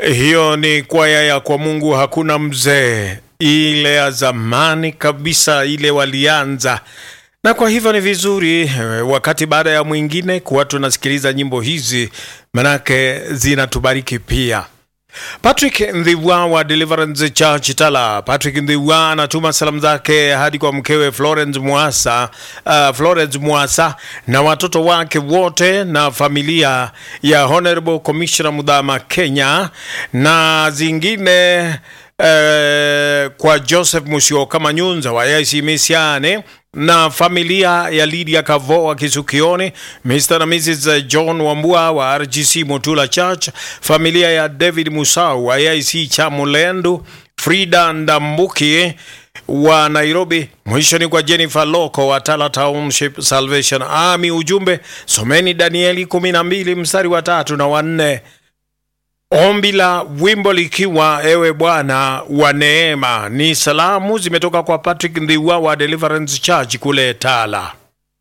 Hiyo ni kwaya ya kwa Mungu hakuna mzee, ile ya zamani kabisa, ile walianza na kwa hivyo ni vizuri eh, wakati baada ya mwingine kuwa tunasikiliza nyimbo hizi, manake zinatubariki pia. Patrick Ndhiwa wa Deliverance Church Tala. Patrick Ndhiwa anatuma salamu zake hadi kwa mkewe Florence Mwasa, uh, Florence Mwasa na watoto wake wote na familia ya Honorable Commissioner Mudhama Kenya na zingine eh, kwa Joseph Musyoka Manyunza wa AIC Misiane na familia ya Lydia Kavo wa Kisukioni, Mr. na Mrs. John Wambua wa RGC Motula Church, familia ya David Musau wa AIC Chamulendu, Frida Ndambuki wa Nairobi. Mwisho ni kwa Jennifer Loko wa Tala Township Salvation Army. Ujumbe someni Danieli 12 mstari wa tatu na wanne. Ombi la wimbo likiwa ewe Bwana wa neema. Ni salamu zimetoka kwa Patrick Ndhiwa wa Deliverance Church kule Tala.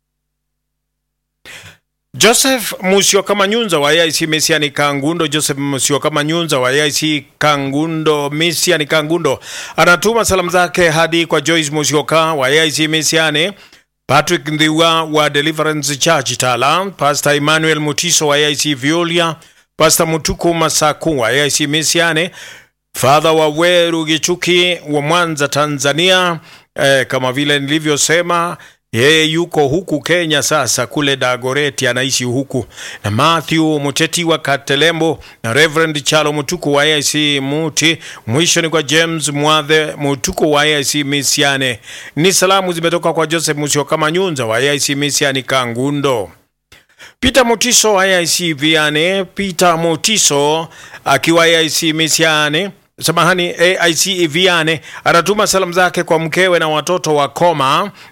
Joseph Musyoka Manyunza wa AIC Misiani Kangundo, Joseph Musyoka Manyunza wa AIC Kangundo Misiani Kangundo anatuma salamu zake hadi kwa Joyce Musyoka wa AIC Misiani, Patrick Ndhiwa wa Deliverance Church Tala, Pastor Emmanuel Mutiso wa AIC Violia, Pastor Mutuku Masaku wa AIC Misiane, Father wa Weru Gichuki wa Mwanza Tanzania. Eh, kama vile nilivyosema yeye yuko huku Kenya sasa, kule Dagoreti anaishi huku, na Matthew Muteti wa Katelembo na Reverend Chalo Mutuku wa AIC Muti. Mwisho ni kwa James Mwadhe Mutuku wa AIC Misiane. Ni salamu zimetoka kwa Joseph Musyoka Manyunza wa AIC Misiani Kangundo. Peter Motiso AIC Viane, Peter Motiso akiwa AIC Misiane, samahani, AIC Viane anatuma salamu zake kwa mkewe na watoto wa Koma